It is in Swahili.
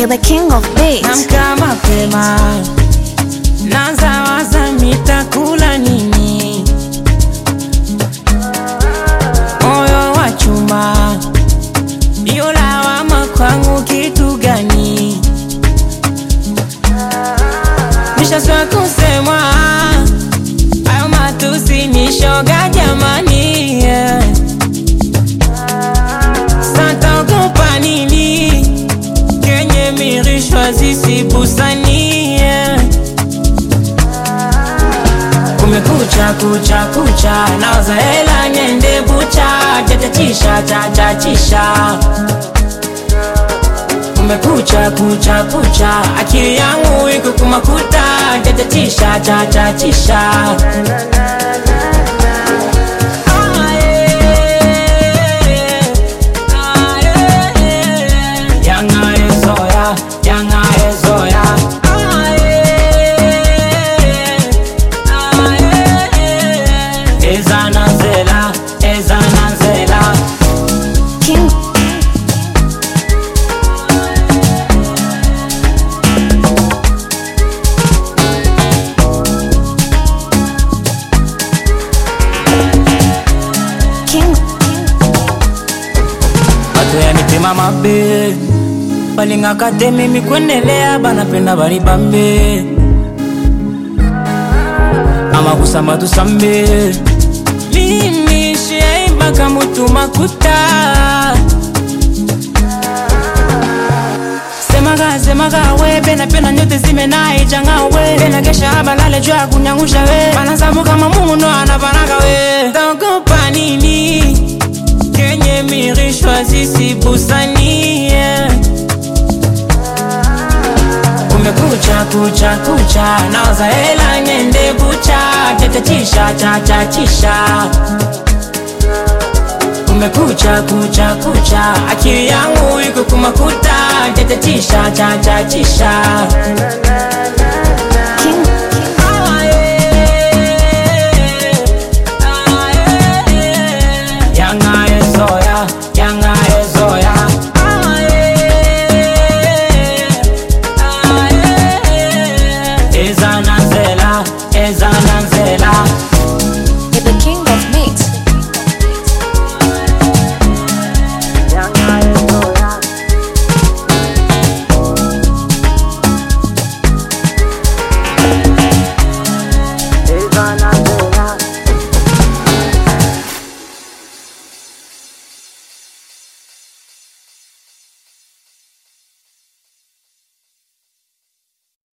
You're the king of beats. Namka mapema, naanza waza mitakula nini, moyo wa chuma, iyo lawama kwangu kitu gani? Nishaswa kusemwa ayo matusi ni shoga jamani, yeah. Sataogopa nini? kenye mirishwa zisibusanie kumekucha kucha kucha naoza hela nyende bucha chachachisha chachachisha kumekucha kucha kucha akili yangu iko kumakuta chachachisha chachachisha Ah, yeah. Ah, yeah. Yanga ezoya, yanga ezoya. Ah, yeah. Ah, yeah. Ezana nzela, ezana nzela. King. King. Bato ya mitema mabe balingaka te mimi kwendelea banapenda bali bambe amakusamba tusambe mimi shiaimbaka mutu makuta semaga semaga we pena pena nyote zimenaijanga we pena kesha balale juu ya kunyangusha we banazamu kama muno anapanaga we taogopa nini kenye mirishwa zisibusanie kumekucha kucha kucha naoza hela nyende bucha chachachisha chachachisha kumekucha kucha kucha akili yangu iko kumakuta chachachisha chachachisha